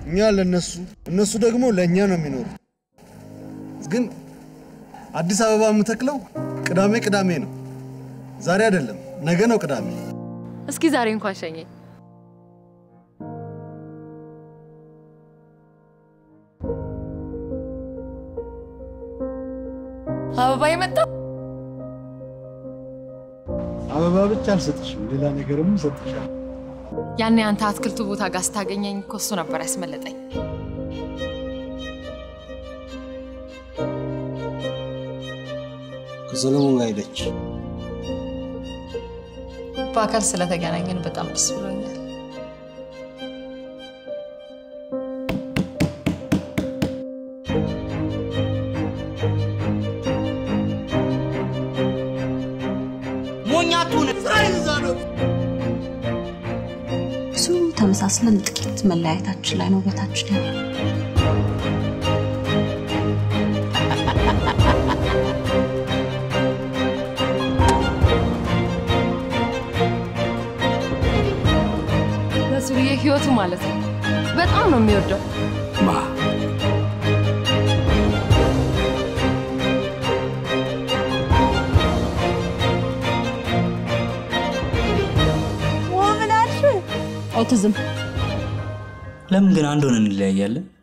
እኛ ለነሱ እነሱ ደግሞ ለእኛ ነው የሚኖሩት። ግን አዲስ አበባ የምተክለው ቅዳሜ ቅዳሜ ነው። ዛሬ አይደለም፣ ነገ ነው ቅዳሜ። እስኪ ዛሬ እንኳን ሸኘኝ። አበባ የመጣ አበባ ብቻ አልሰጥሽም፣ ሌላ ነገርም ሰጥሻል። ያኔ አንተ አትክልቱ ቦታ ጋር ስታገኘኝ እኮ እሱ ነበር ያስመለጠኝ። ከሰለሞን ጋር ሄደች። በአካል ስለተገናኘን በጣም ደስ ብሎኛል። ሞኛቱን ብዙ ተመሳስለን ጥቂት መለያየታችን ላይ ነው ውበታችን ያለው። ለሱርዬ ህይወቱ ማለት ነው። በጣም ነው የሚወደው። ማ ኦቲዝም ለምን ግን አንድ ሆነን እንለያያለን?